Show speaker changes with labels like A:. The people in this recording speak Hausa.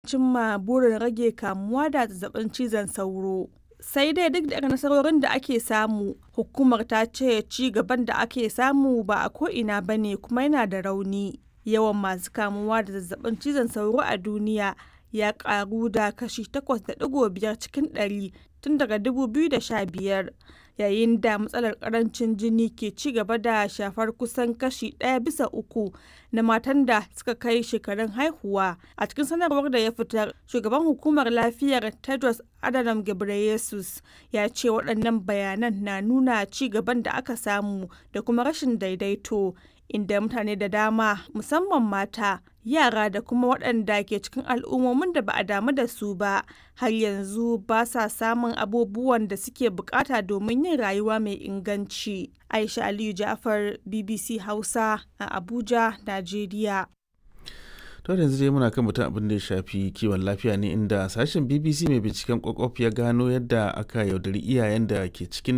A: cimma burin rage kamuwa da zazzabin cizon sauro. Sai dai duk da irin nasarorin da ake samu, hukumar ta ce ci gaban da ake samu ba a ko'ina ba ne kuma yana da rauni. Yawan masu kamuwa da zazzabin cizon sauro a duniya ya karu da kashi 8.5 cikin ɗari tun daga 2015, yayin da matsalar karancin jini ke ci gaba da shafar kusan kashi ɗaya bisa uku na matan da suka kai shekarun haihuwa. A cikin sanarwar da ya fitar, shugaban hukumar lafiyar Tedros Adhanom Ghebreyesus ya ce waɗannan bayanan na nuna ci gaban da aka samu da kuma rashin daidaito, inda mutane da dama, musamman mata, yara da kuma waɗanda ke cikin al'ummomin da ba a damu da su ba, har yanzu ba sa samun abubuwan da suke bukata domin yin rayuwa mai inganci. Aisha Aliyu Ja'far, BBC Hausa a Abuja, Najeriya.
B: to yanzu dai muna kan mutum abin da ya shafi kiwon lafiya ne inda sashen bbc mai binciken kwakwaf ya gano yadda aka yaudari iyayen da ke cikin